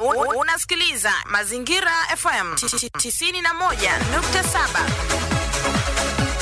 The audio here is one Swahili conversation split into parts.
U- Unasikiliza Mazingira FM 91.7.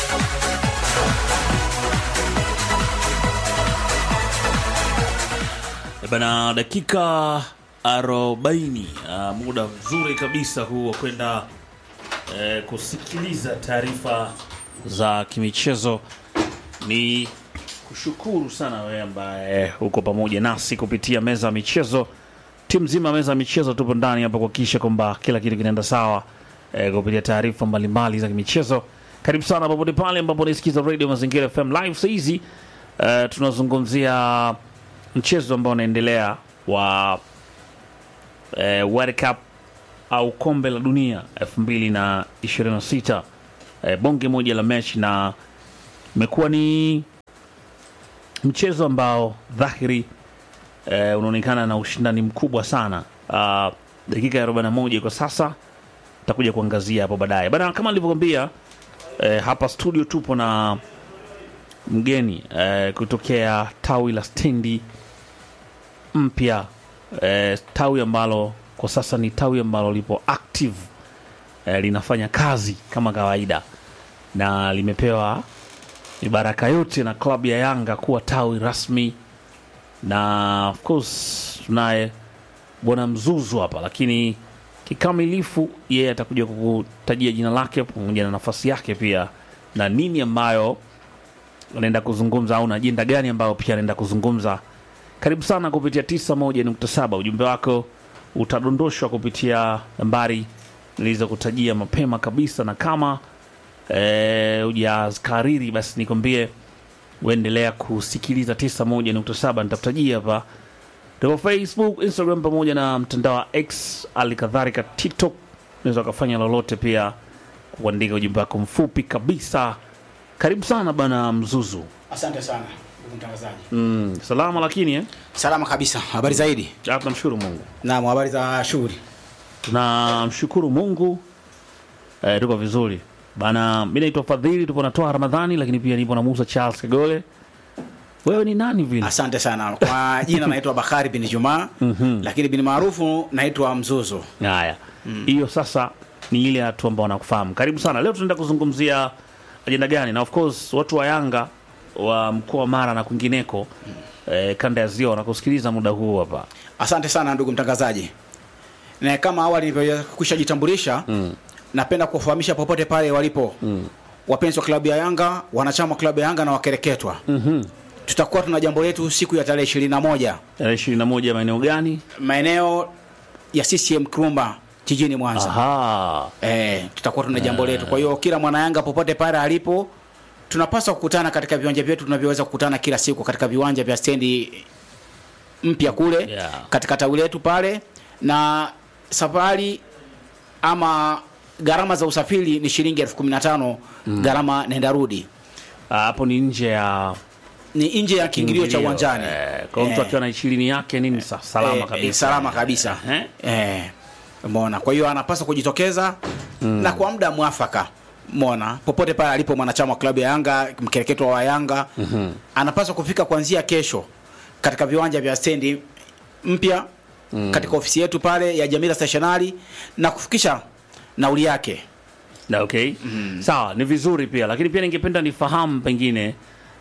Eh Bana, dakika 40 uh, muda mzuri kabisa huu wa kwenda eh, kusikiliza taarifa za kimichezo. Ni kushukuru sana wewe ambaye uko pamoja nasi kupitia meza ya michezo. Timu nzima ya meza ya michezo tupo ndani hapa kuhakikisha kwamba kila kitu kinaenda sawa eh, kupitia taarifa mbalimbali za kimichezo. Karibu sana popote pale ambapo unaisikiza Radio Mazingira FM live saa hizi. Eh, tunazungumzia mchezo ambao unaendelea wa eh, World Cup au kombe la dunia 2026 eh, bonge moja la mechi na imekuwa ni mchezo ambao dhahiri eh, unaonekana na ushindani mkubwa sana. Uh, dakika ya 41 kwa sasa takuja kuangazia hapo baadaye bana, kama nilivyokwambia eh, hapa studio tupo na mgeni eh, kutokea tawi la stendi mpya eh, tawi ambalo kwa sasa ni tawi ambalo lipo active eh, linafanya kazi kama kawaida na limepewa mibaraka yote na klabu ya Yanga kuwa tawi rasmi, na of course tunaye bwana Mzuzu hapa, lakini kikamilifu yeye atakuja kukutajia jina lake pamoja na nafasi yake pia na nini ambayo anaenda kuzungumza au na ajenda gani ambayo pia anaenda kuzungumza. Karibu sana kupitia 91.7. Ujumbe wako utadondoshwa kupitia nambari nilizokutajia mapema kabisa, na kama eh, hujakariri basi nikwambie uendelea kusikiliza 91.7. Nitakutajia hapa tuko Facebook, Instagram pamoja na mtandao wa X, hali kadhalika TikTok. Unaweza ukafanya lolote pia kuandika ujumbe wako mfupi kabisa. Karibu sana bana Mzuzu. Asante sana ndugu mtangazaji. Mm, salama lakini eh? Salama kabisa. Habari zaidi? Ah, tunamshukuru Mungu, Naam, habari za shughuli? tunamshukuru Mungu eh, tuko vizuri bana. Mi naitwa Fadhili, tupo natoa Ramadhani, lakini pia nipo na Musa Charles Kagole. Wewe ni nani vile? Asante sana. Kwa jina naitwa Bakari bin Juma, lakini bin maarufu naitwa Mzuzu. Haya, hiyo sasa ni ile watu ambao wanakufahamu. Karibu sana. Leo tunaenda kuzungumzia ajenda gani? Na of course watu wa Yanga wa mkoa wa Mara na kwingineko eh, kanda ya Ziwa wanakusikiliza muda huu hapa. Asante sana ndugu mtangazaji. Na kama awali nilivyokwisha jitambulisha, napenda kuwafahamisha popote pale walipo wapenzi wa klabu ya Yanga, wanachama wa klabu ya Yanga na wakereketwa. Tutakuwa tuna jambo letu siku ya tarehe 21 Tarehe ishirini na moja maeneo gani? maeneo ya CCM Kirumba jijini Mwanza. Aha. Eh, tutakuwa tuna jambo letu. Kwa hiyo kila mwana Yanga popote pale alipo, tunapaswa kukutana katika viwanja vyetu tunavyoweza kukutana kila siku katika viwanja vya stendi mpya kule Yeah. katika tawi letu pale, na safari ama gharama za usafiri ni shilingi elfu kumi na tano gharama nenda rudi, Ah, hapo ni nje ya ni nje ya kiingilio cha uwanjani. Eh, kwa mtu Eh. akiwa na ishirini yake nini sa, salama Eh, kabisa. eh, salama kabisa Eh? eh, umeona. Kwa hiyo anapaswa kujitokeza na kwa muda mwafaka, umeona, popote pale alipo mwanachama wa klabu ya Yanga, mkereketo wa Yanga anapaswa kufika kuanzia kesho katika viwanja vya stendi mpya katika ofisi yetu pale ya Jamila Stationari na kufikisha nauli yake. Na okay. Sawa, ni vizuri pia lakini pia ningependa nifahamu pengine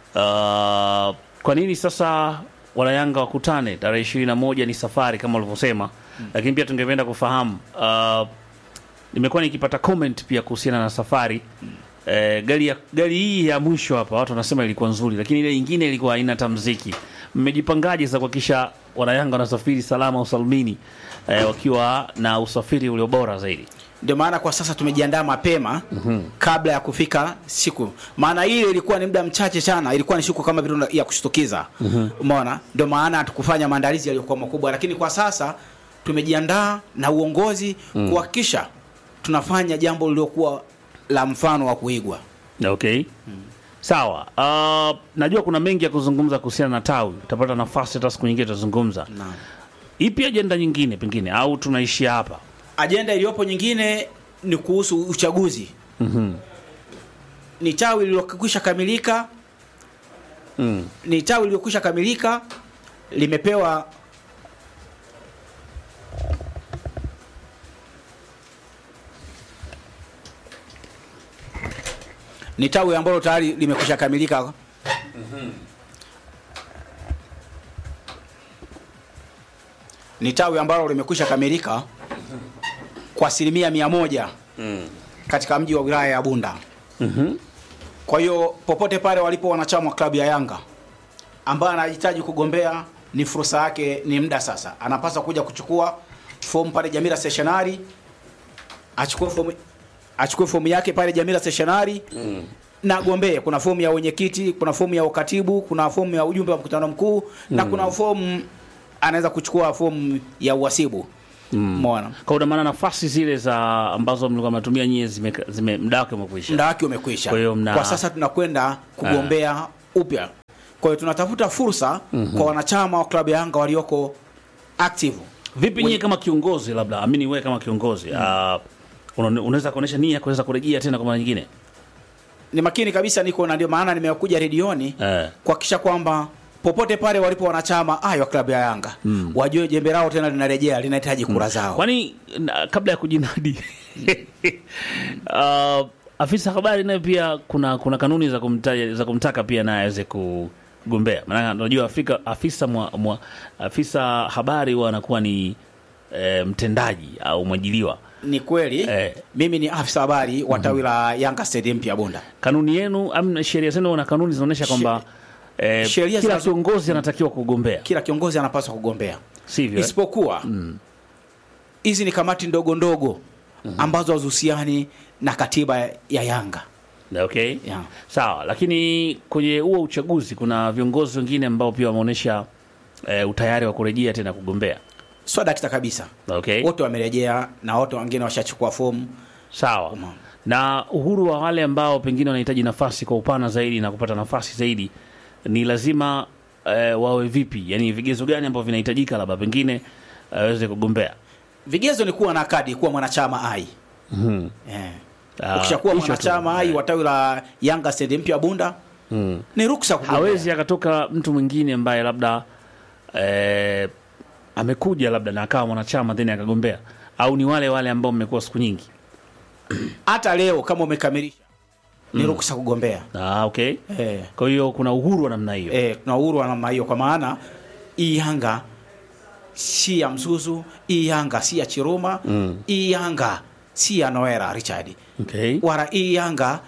uh, kwa nini sasa wanayanga wakutane tarehe ishirini na moja ni safari kama ulivyosema lakini pia tungependa kufahamu uh, nimekuwa nikipata comment pia kuhusiana na safari eh, gari, ya, gari hii ya mwisho hapa watu wanasema ilikuwa nzuri lakini ile nyingine ilikuwa haina hata mziki mmejipangaje sasa kuhakikisha wanayanga wanasafiri salama usalmini eh, wakiwa na usafiri ulio bora zaidi Ndio maana kwa sasa tumejiandaa mapema kabla ya kufika siku, maana ile ilikuwa ni muda mchache sana, ilikuwa ni siku kama vile ya kushtukiza. Umeona, ndio maana hatukufanya maandalizi yaliyokuwa makubwa, lakini kwa sasa tumejiandaa na uongozi kuhakikisha tunafanya jambo lililokuwa la mfano wa kuigwa. Okay. Sawa. Uh, najua kuna mengi ya kuzungumza kuhusiana na tawi. Utapata nafasi hata siku nyingine tutazungumza. Naam. Ipi ajenda nyingine pengine au tunaishia hapa? Ajenda iliyopo nyingine ni kuhusu uchaguzi. Ni tawi lililokwisha kamilika Mm. ni tawi lililokwisha kamilika limepewa ni tawi ambalo tayari limekwisha kamilika ni tawi ambalo limekwisha kamilika kwa asilimia mia moja katika mji wa wilaya ya Bunda. Kwa hiyo popote pale walipo wanachama wa klabu ya Yanga ambaye anahitaji kugombea, ni fursa yake, ni muda sasa. Anapaswa kuja kuchukua fomu pale Jamila Stationery, achukue fomu achukue fomu yake pale Jamila Stationery na agombee. Kuna fomu ya wenyekiti, kuna fomu ya ukatibu, kuna fomu ya ujumbe wa mkutano mkuu na kuna fomu anaweza kuchukua fomu ya uhasibu. Umeona? Kwa una maana nafasi zile za ambazo mlikuwa mnatumia nyie zime, zime muda wake umekwisha. muda wake umekwisha. Kwa hiyo mna- Kwa sasa tunakwenda kugombea upya. Kwa hiyo tunatafuta fursa kwa wanachama wa klabu ya Yanga walioko active. Vipi nyie kama kiongozi, labda amini wewe kama kiongozi ah, una- unaweza kuonesha nia ya kuweza kurejea tena kwa mara nyingine? Ni makini kabisa, niko na ndio maana nimekuja redioni Eh. kuhakikisha kwamba popote pale walipo wanachama ayo wa klabu ya Yanga wajue jembe lao tena linarejea, linahitaji kura zao. Kwani na, kabla ya kujinadi uh, afisa habari naye pia kuna kuna kanuni za kumtaja, za kumtaka pia naye aweze kugombea. Maana unajua Afrika afisa mwa, mwa, afisa habari huwa anakuwa ni eh, mtendaji au mwajiliwa. Ni kweli Eh. mimi ni afisa habari wa tawi la Yanga Stadium pia Bunda. Kanuni yenu am sheria zenu na kanuni zinaonyesha kwamba eh, sheria kila zinazo- kiongozi anatakiwa kugombea, Kila kiongozi anapaswa kugombea sivyo? eh? isipokuwa hizi ni kamati ndogo ndogo ambazo hazihusiani na katiba ya Yanga. Okay. Yeah. Sawa, lakini kwenye huo uchaguzi kuna viongozi wengine ambao pia wameonyesha eh, utayari wa kurejea tena kugombea. Sio dakika kabisa, Okay. wote wamerejea na wote wengine washachukua fomu. Sawa. Umeona. Na uhuru wa wale ambao pengine wanahitaji nafasi kwa upana zaidi na kupata nafasi zaidi ni lazima eh, wawe vipi? Yaani vigezo gani ambavyo vinahitajika labda pengine aweze kugombea? Vigezo ni kuwa na kadi, kuwa mwanachama ai. Eh. Ah, Ukishakuwa hicho tu. mwanachama ai wa tawi la Yanga Stadium mpya Bunda ni ruksa kugombea. hawezi akatoka mtu mwingine ambaye labda eh, amekuja labda na akawa mwanachama then akagombea, au ni wale wale ambao mmekuwa siku nyingi? Hata leo kama umekamilisha ni ruksa kugombea. Ah, okay. Eh. Kwa hiyo kuna uhuru wa namna hiyo. Eh, tuna uhuru wa namna hiyo, kwa maana hii Yanga si ya Mzuzu, hii Yanga si ya Chiruma, hii Yanga si ya Noera Richard, Okay. wala hii Yanga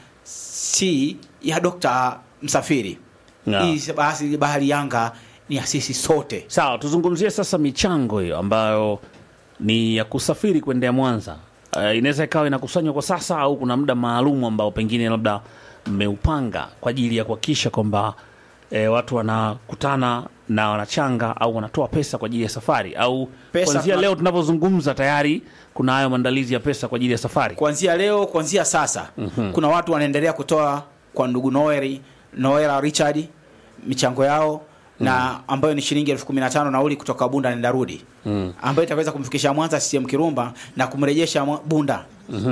si ya Dr. Msafiri. Yeah. Hii basi bahari Yanga ni ya sisi sote. Sawa, tuzungumzie sasa michango hiyo ambayo ni ya kusafiri kuendea Mwanza. Uh, inaweza ikawa inakusanywa kwa sasa au kuna muda maalum ambao pengine labda mmeupanga kwa ajili ya kuhakikisha kwamba eh, watu wanakutana na wanachanga au wanatoa pesa kwa ajili ya safari au Pesa kuanzia tuna- leo tunavyozungumza tayari kuna hayo maandalizi ya pesa kwa ajili ya safari. Kuanzia leo, kuanzia sasa kuna watu wanaendelea kutoa kwa ndugu Noeri, Noera Richard michango yao na ambayo ni shilingi elfu kumi na tano nauli kutoka Bunda nenda rudi ambayo itaweza kumfikisha Mwanza CCM Kirumba na kumrejesha Mwa- Bunda.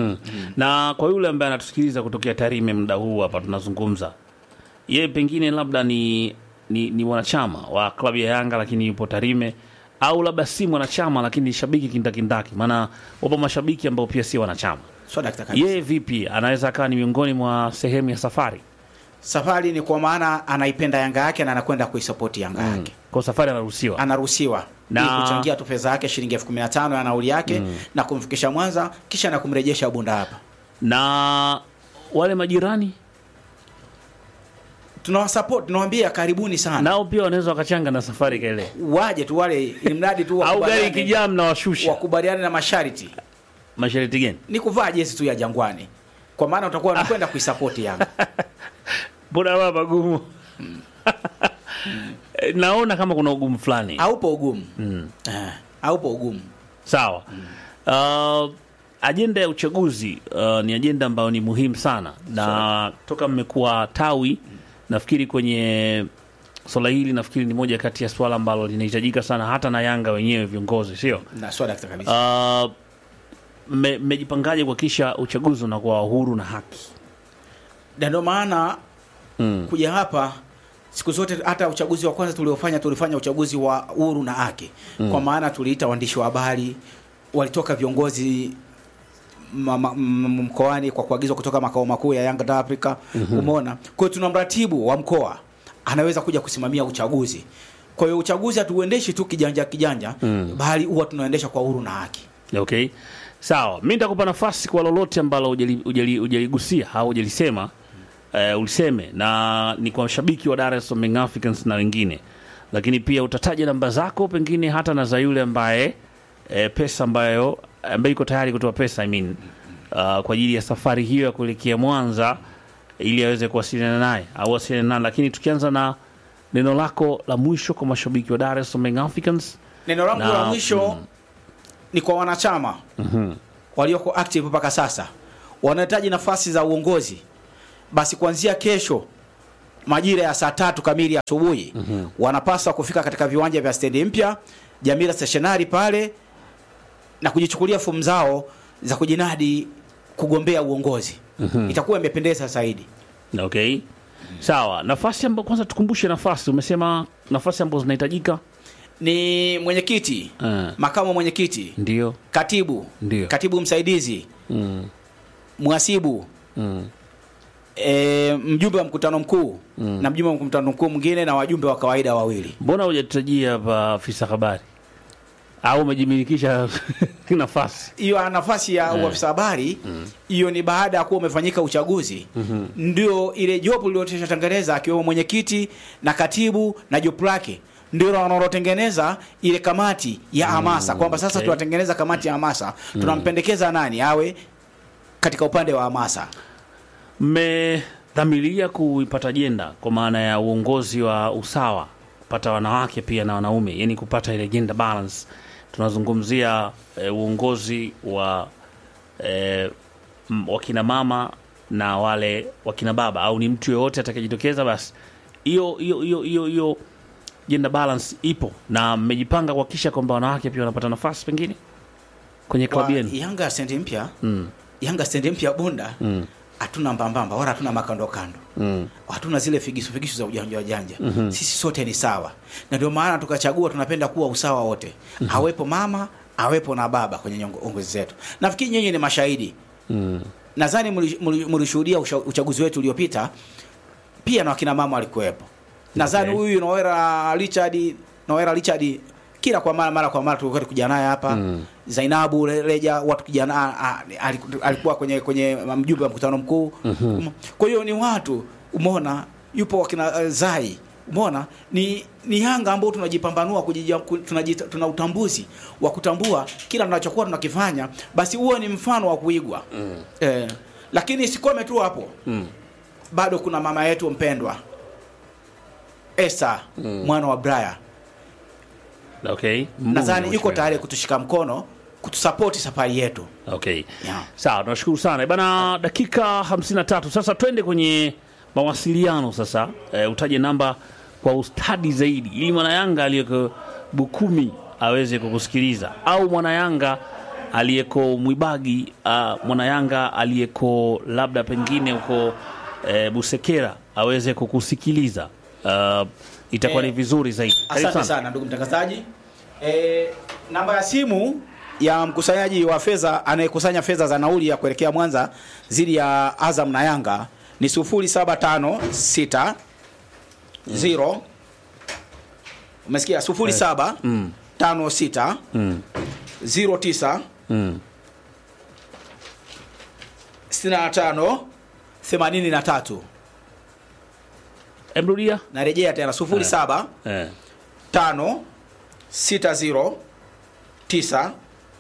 na kwa yule ambaye anatusikiliza kutokea Tarime muda huu hapa tunazungumza, yeye pengine labda ni, ni, ni mwanachama wa klabu ya Yanga lakini yupo Tarime, au labda si mwanachama lakini ni shabiki kindakindaki, maana wapo mashabiki ambao pia si wanachama. So dakika kabisa. Yeye vipi anaweza akawa ni miongoni mwa sehemu ya safari? Safari ni kwa maana anaipenda Yanga yake na anakwenda kuisapoti Yanga yake. Kwa safari anaruhusiwa Anaruhusiwa Na- ili kuchangia tu fedha yake shilingi elfu kumi na tano ya nauli yake na kumfikisha Mwanza kisha na kumrejesha Bunda hapa. na wale majirani Tunawasupport, tunawaambia karibuni sana. nao pia wanaweza wakachanga na safari kaile, Waje tu wale ili mradi tu au gari wakubaliane- ikijaa mnawashusha. wakubaliane na masharti Masharti gani? ni kuvaa jezi tu ya Jangwani, kwa maana utakuwa unakwenda kuisapoti Yanga. mbona wa magumu naona kama kuna ugumu fulani Haupo ugumu Eh, haupo ugumu. sawa uh, ajenda ya uchaguzi uh, ni ajenda ambayo ni muhimu sana na toka mmekuwa tawi nafikiri kwenye swala hili nafikiri ni moja kati ya swala ambalo linahitajika sana hata na yanga wenyewe viongozi sio Na swala dakika kabisa. uh, mme- mmejipangaje kuhakikisha uchaguzi unakuwa huru na haki Na ndio maana kuja hapa siku zote, hata uchaguzi wa kwanza tuliofanya, tulifanya uchaguzi wa huru na haki, kwa maana tuliita waandishi wa habari, walitoka viongozi ma, ma, m- mkoani kwa kuagizwa kutoka makao makuu ya Young Africa umeona. Kwa hiyo tuna mratibu wa mkoa anaweza kuja kusimamia uchaguzi. Kwa hiyo uchaguzi hatuuendeshi tu kijanja kijanja, bali huwa tunaendesha kwa uhuru na haki. Okay, sawa. Mi nitakupa nafasi kwa lolote ambalo hujali- hujali- hujaligusia au hujalisema eh, uliseme, na ni kwa mashabiki wa Dar es Salaam Young Africans na wengine, lakini pia utataja namba zako pengine hata na za yule ambaye eh, pesa ambayo ambaye iko tayari kutoa pesa I mean, uh, kwa ajili ya safari hiyo ya kuelekea Mwanza ili aweze kuwasiliana naye au wasiliane naye, lakini tukianza na neno lako la mwisho kwa mashabiki wa Dar es Salaam Young Africans. Neno langu Na- la mwisho ni kwa wanachama walioko active mpaka sasa wanahitaji nafasi za uongozi, basi kuanzia kesho majira ya saa tatu kamili asubuhi wanapaswa kufika katika viwanja vya stendi mpya Jamila Stationary pale na kujichukulia fomu zao za kujinadi kugombea uongozi. Itakuwa imependeza zaidi. Okay, sawa. Nafasi ambayo kwanza tukumbushe nafasi, umesema nafasi ambazo zinahitajika. Ni mwenyekiti, Eh. makamu mwenyekiti, Ndio. katibu, Ndio. katibu msaidizi, Mm. mhasibu Mm. e, mjumbe wa mkutano mkuu na mjumbe wa mkutano mkuu mwingine na wajumbe wa kawaida wawili. Mbona hujatutajia hapa afisa habari au umejimilikisha nafasi? Hiyo nafasi ya uafisa habari hiyo ni baada ya kuwa umefanyika uchaguzi, ndio ile jopo lililotengeneza akiwemo mwenyekiti na katibu na jopo lake ndio wanaotengeneza ile kamati ya hamasa kwamba sasa okay. tunatengeneza kamati ya hamasa, tunampendekeza nani awe katika upande wa hamasa. Mmedhamiria kuipata jenda kwa maana ya uongozi wa usawa, kupata wanawake pia na wanaume, yani kupata ile gender balance. Tunazungumzia eh, uongozi wa eh, m- wakina mama na wale wakina baba, au ni mtu yoyote atakayejitokeza, basi hiyo hiyo hiyo hiyo hiyo gender balance ipo, na mmejipanga kuhakikisha kwamba wanawake pia wanapata nafasi pengine kwenye klabu Kwa yenu. Yanga stendi mpya Mm, Yanga stendi mpya Bunda mm, hatuna mbambamba wala hatuna makando kando mm. hatuna zile figisu figisu za ujanja ujanja sisi sote ni sawa na ndio maana tukachagua tunapenda kuwa usawa wote awepo mama awepo na baba kwenye nyongo- uongozi zetu nafikiri nyinyi ni mashahidi Mm. nadhani mli- mli- mlishuhudia usha- uchaguzi wetu uliopita pia na wakina mama walikuwepo nadhani Okay. huyu Noera Richard Noera Richard kila kwa mara mara kwa mara tulikuwa tukija naye hapa Mm. Zainabu Re- Reja watu kijana a- a- aliku- alikuwa kwenye kwenye mjumbe wa mkutano mkuu Um, kwa hiyo ni watu umeona yupo wakina uh, Zai umeona ni ni Yanga ambao tunajipambanua kujija, ku- tunajita, tuna utambuzi wa kutambua kila tunachokuwa tunakifanya basi huo ni mfano wa kuigwa eh, lakini sikome tu hapo Mm. bado kuna mama yetu mpendwa Esther mwana wa Braya Okay. nadhani Mungu yuko mwisho. tayari kutushika mkono kutusapoti safari yetu Okay. yeah. Sawa, tunashukuru sana bana. Dakika 53 sasa, twende kwenye mawasiliano sasa. E, utaje namba kwa ustadi zaidi, ili mwanayanga aliyeko Bukumi aweze kukusikiliza, au mwanayanga aliyeko Mwibagi, uh, mwanayanga aliyeko labda pengine huko e, Busekera aweze kukusikiliza. Uh, itakuwa ni Eh, vizuri zaidi. Karibu Asante sana ndugu mtangazaji. E, namba ya simu ya mkusanyaji wa fedha anayekusanya fedha za nauli ya kuelekea Mwanza dhidi ya Azam na Yanga ni 0756 0 umesikia 07 Mm. 56 Mm. 09 Mm. 65 83 Emrudia narejea tena 07 eh. tano sita zero tisa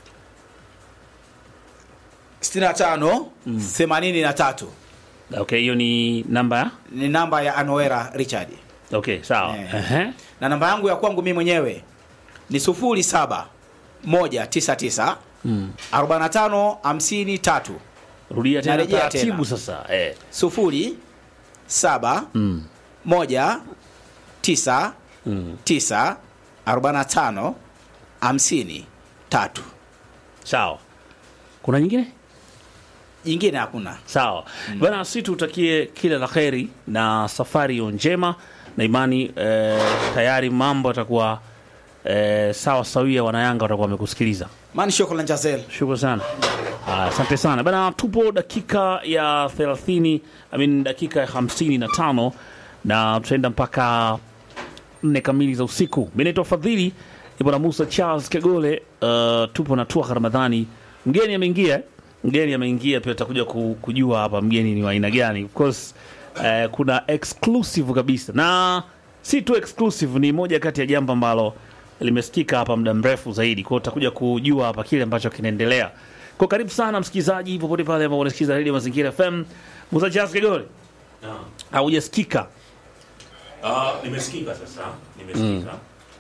sitini na tano themanini na tatu Okay, hiyo ni namba ya ni namba ya Anoera Richard okay, sawa Eh. Ehe. na namba yangu ya kwangu mimi mwenyewe ni sufuri saba moja tisa tisa Mm. arobaini na tano hamsini tatu Rudia tena Narejea taratibu tena. sasa eh. sufuri saba mm. moja tisa Mm. tisa arobaini na tano hamsini tatu Sawa, kuna nyingine jingine hakuna sawa bana, si tutakie kila la kheri na safari hiyo njema na imani eh, tayari mambo yatakuwa eh, sawa sawia, wanayanga watakuwa wamekusikiliza. mani shukran jazel Shukrani sana. Ah, Asante sana bana, tupo dakika ya 30 I mean, dakika ya 55 na tutaenda mpaka nne kamili za usiku. Mi naitwa Fadhili, ipo na Musa Charles Kegole. Uh, tupo na Tuha Ramadhani, mgeni ameingia, eh? mgeni ameingia pia, tutakuja ku- kujua hapa mgeni ni wa aina gani. Of course uh, kuna exclusive kabisa, na si tu exclusive, ni moja kati ya jambo ambalo limesikika hapa muda mrefu zaidi, kwa hiyo tutakuja kujua hapa kile ambacho kinaendelea. Kwa karibu sana msikilizaji, popote pale ambao unasikiliza Radio Mazingira FM. Musa Charles Kegole, haujasikika Ah, nimesikika sasa. Nimesikika.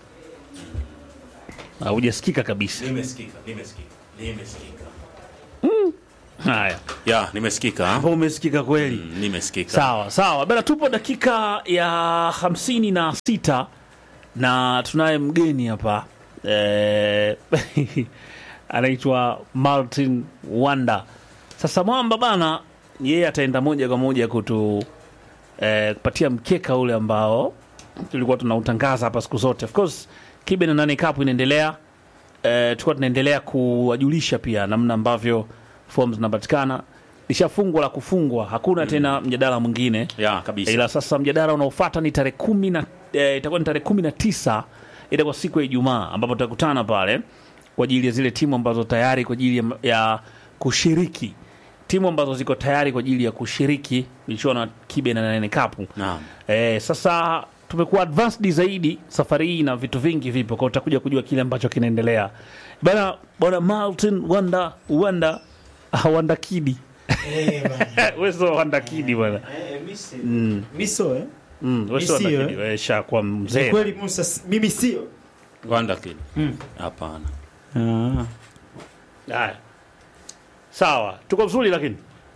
haujasikika kabisa. Nimesikika. Nimesikika. Nimesikika. Haya, Ya, nimesikika. hapo umesikika kweli. Mm, Nimesikika. Sawa sawa bana, tupo dakika ya hamsini na sita na tunaye mgeni hapa eh, anaitwa Martin Wanda. Sasa mwamba bana, yeye ataenda moja kwa moja kutu eh, kupatia mkeka ule ambao tulikuwa tunautangaza hapa siku zote. Of course kibe na nane cup inaendelea eh, tulikuwa tunaendelea kuwajulisha pia namna ambavyo form zinapatikana. Lishafungwa la kufungwa, hakuna tena mjadala mwingine Ya, kabisa. ila sasa mjadala unaofuata ni tarehe kumi na eh, itakuwa ni tarehe kumi na tisa itakuwa siku ya Ijumaa ambapo tutakutana pale kwa ajili ya zile timu ambazo tayari kwa ajili ya, ya kushiriki timu ambazo ziko tayari kwa ajili ya kushiriki michuano ya kibe na nane kapu Naam. eh, sasa tumekuwa advanced zaidi safari hii na vitu vingi vipo kwa utakuja kujua kile ambacho kinaendelea bana bwana Martin Wanda Wanda ah, Wanda Kidi wewe sio Wanda Kidi bwana miso eh? Mm, wewe sio Wanda Sio, Kidi wewe shakuwa mzee kweli Musa, s- mimi sio Rwanda kid. Hapana. Haya. Sawa, tuko vizuri lakini.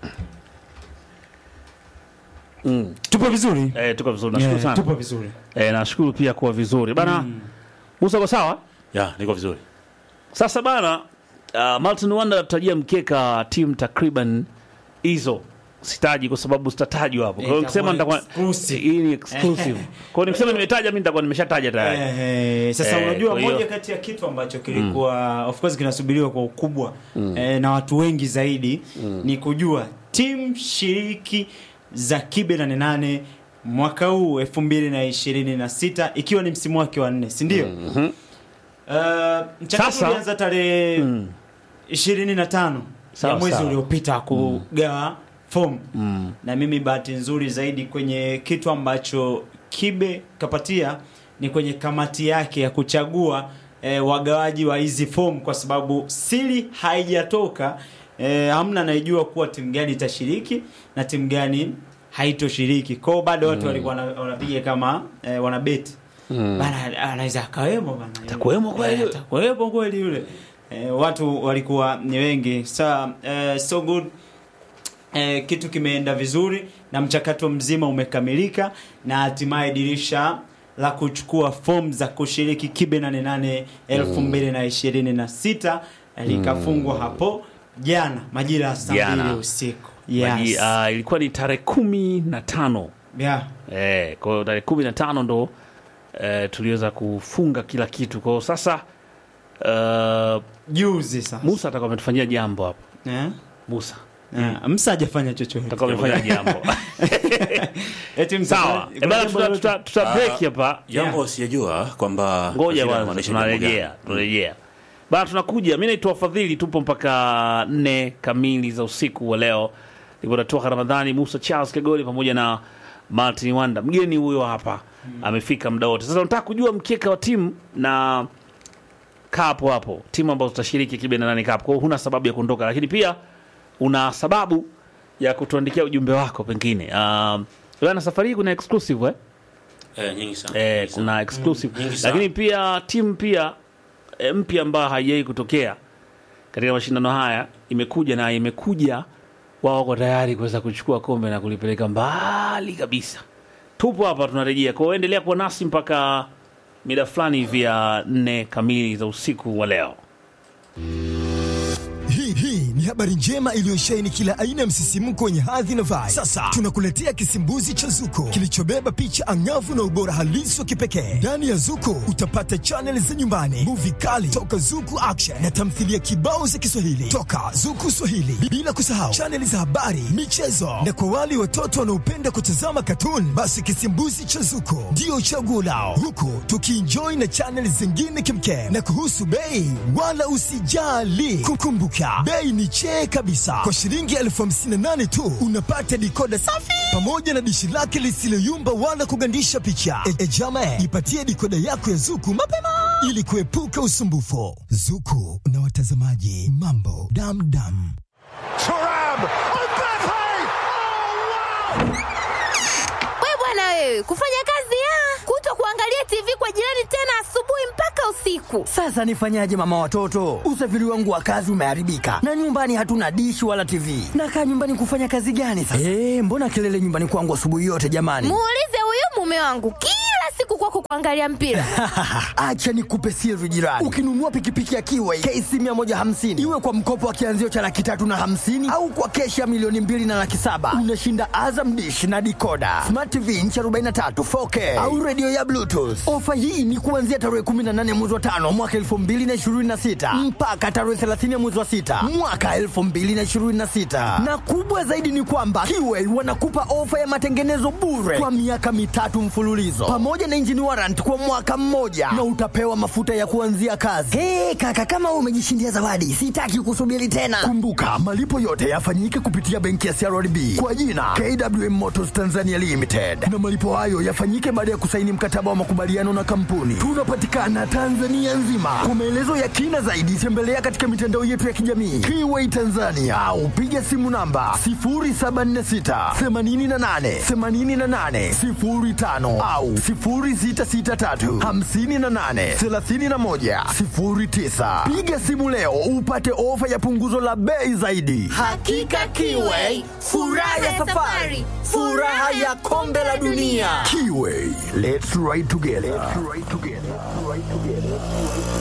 Mm. tupo vizuri Eh, tuko vizuri. Nashukuru Yeah, sana. tupo vizuri Eh, nashukuru pia kuwa vizuri. Bana, Musa kwa sawa? Ya, niko vizuri. Sasa bana, uh, Martin Wanda anatajia mkeka timu takriban hizo sitaji kwa sababu sitatajwa hapo. Kwa hiyo Eh, nikisema itakuwa nitakuwa exclusive. hii ni exclusive. Kwa hiyo nikisema nimetaja mimi nitakuwa nimeshataja tayari. Eh, sasa Eh, unajua kwa hiyo- moja kati ya kitu ambacho kilikuwa of course kinasubiriwa kwa ukubwa eh, na watu wengi zaidi ni kujua timu shiriki za kibe nane nane mwaka huu elfu mbili na ishirini na sita ikiwa ni msimu wake wa nne si ndio? Uh, mchakato Sasa- ulianza tarehe ishirini na tano Sawa, ya mwezi sawa. uliopita kugawa fomu na mimi bahati nzuri zaidi kwenye kitu ambacho kibe kapatia ni kwenye kamati yake ya kuchagua eh, wagawaji wa hizi fomu kwa sababu siri haijatoka eh, hamna anayejua kuwa timu gani itashiriki na timu gani haitoshiriki kwao bado watu walikuwa wana- wanapiga kama eh, wanabeti bana anaweza akawemo bana Atakuwemo kweli? Eh, atakuwepo kweli yule eh, watu walikuwa ni wengi sa eh, so good eh, kitu kimeenda vizuri na mchakato mzima umekamilika na hatimaye dirisha la kuchukua fomu za kushiriki kibe 88 2026 likafungwa hapo jana majira ya saa Jana. mbili usiku Maji, yes. ah, ilikuwa ni tarehe kumi na tano yeah. Eh, kwa hiyo tarehe kumi na tano ndo eh, tuliweza kufunga kila kitu. Kwa hiyo sasa uh, juzi sasa Musa atakuwa ametufanyia jambo hapo. eh? Musa Eh, msa hajafanya chochote atakuwa amefanya jambo Eti msa- sawa. kuna Eh, bana, jambo tuta, lolote? tuta, tuta break hapa. Jambo Yeah. sijajua kwamba Ngoja Taswira kwanza, inamaanisha jambo gani. tunarejea tunarejea bana, tunakuja. Mi naitwa Fadhili, tupo mpaka nne kamili za usiku wa leo. Niko natoka Ramadhani, Musa Charles Kegoli pamoja na Martin Wanda, mgeni huyo hapa amefika muda wote. Sasa nataka kujua mkeka wa timu na kaa hapo hapo, timu ambazo zitashiriki kibe na nane cup. Kwa hiyo huna sababu ya kuondoka, lakini pia una sababu ya kutuandikia ujumbe wako pengine. Um, bana, safari hii kuna exclusive eh? Eh, nyingi sana. eh, Nyingi sana. kuna exclusive Nyingi sana. lakini pia timu pia e, mpya ambayo haijai kutokea katika mashindano haya imekuja na imekuja wao wako tayari kuweza kuchukua kombe na kulipeleka mbali kabisa tupo hapa tunarejea kwa hiyo endelea kuwa nasi mpaka mida fulani hivi ya nne kamili za usiku wa leo Hii Hii hii ni habari njema iliyosheheni kila aina ya msisimko wenye hadhi na vibe. Sasa tunakuletea kisimbuzi cha Zuko kilichobeba picha angavu na ubora halisi wa kipekee. Ndani ya Zuko utapata chaneli za nyumbani, muvi kali toka Zuku Action na tamthilia kibao za Kiswahili toka Zuku Swahili, bila kusahau chaneli za habari, michezo na kwa wale watoto wanaopenda kutazama katuni, basi kisimbuzi cha Zuko ndio chaguo lao, huku tukienjoy na chaneli zingine kimkem. Na kuhusu bei, wala usijali, kukumbuka bei ni chee kabisa. Kwa shilingi elfu hamsini na nane tu unapata dikoda safi pamoja na dishi lake lisiloyumba wala kugandisha picha. E, e jama, ipatie dikoda yako ya Zuku mapema ili kuepuka usumbufu. Zuku na watazamaji, mambo damdam. We bwana wewe, kufanya kazi ya kuto kuangalia TV kwa jirani tena asubuhi mpaka usiku. Sasa nifanyaje mama watoto? Usafiri wangu wa kazi umeharibika na nyumbani hatuna dishi wala TV. Nakaa nyumbani kufanya kazi gani sasa? Eh, mbona kelele nyumbani kwangu asubuhi yote jamani? Muulize huyu mume wangu kila siku kwako kuangalia mpira. Acha nikupe siri jirani. Ukinunua pikipiki ya Kiway KC 150 iwe kwa mkopo wa kianzio cha laki tatu na hamsini au kwa keshi ya milioni mbili na laki saba unashinda Azam dish na dikoda, smart TV inchi 43 4K au redio ya Bluetooth. Ofa hii ni kuanzia tarehe 18 mwezi wa tano mwaka 2026 mpaka tarehe 30 mwezi wa sita mwaka 2026, na kubwa zaidi ni kwamba Kiway wanakupa ofa ya matengenezo bure kwa miaka mitatu mfululizo pamoja na engine warrant kwa mwaka mmoja na utapewa mafuta ya kuanzia kazi. Hey, kaka kama wewe umejishindia zawadi, sitaki kusubiri tena. Kumbuka malipo yote yafanyike kupitia benki ya CRDB kwa jina KWM Motors Tanzania Limited, na malipo hayo yafanyike baada ya kusaini mkataba wa makubaliano na kampuni. Tunapatikana Tanzania nzima. Kwa maelezo ya kina zaidi, tembelea katika mitandao yetu ya kijamii Kiway Tanzania au piga simu namba 0746 88 88 05 au 0663 58 31 09. Piga simu leo upate ofa ya punguzo la bei zaidi. Hakika Kiway, furaha ya safari, furaha ya kombe la dunia. Kiway, let's ride together. Let's ride together. Ride together.